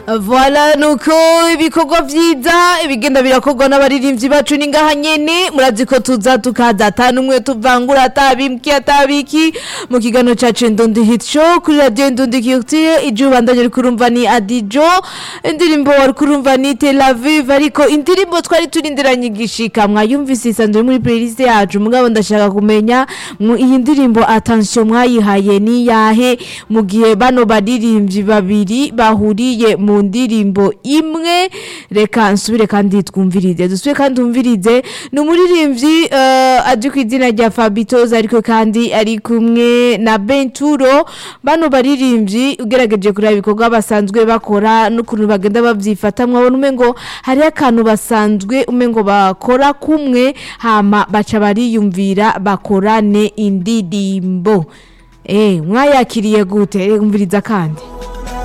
Voilà nuko ibikorwa vyiza ibigenda birakorwa n'abaririmbyi bacu ni ngaha nyene murazi ko tuza tukaza atanu umwe tuvangura atabimki atabiki mu kiganiro cacu Ndundi Hit Show kuri radio Ndundi Culture ije ubandanye uri kurumva ni Adijo indirimbo wari kurumva ni Tel Aviv ariko indirimbo twari turindiranye igishika mwayumvise isanzwe muri playlist yacu mugabo ndashaka kumenya mu iyi ndirimbo attention mwayihaye ni yahe mu gihe bano baririmbyi babiri bahuriye mu ndirimbo imwe reka nsubire kandi twumvirize dusubire kandi twumvirize ni umuririmbyi uh, azi ku izina rya Fabitoz ariko kandi ari kumwe na Benturo bano baririmbyi ugerageje kureba ibikorwa basanzwe bakora n'ukuntu bagenda bavyifata mwabona umengo hari akantu basanzwe umengo bakora kumwe hama baca bariyumvira bakorane indirimbo eh mwayakiriye gute umviriza kandi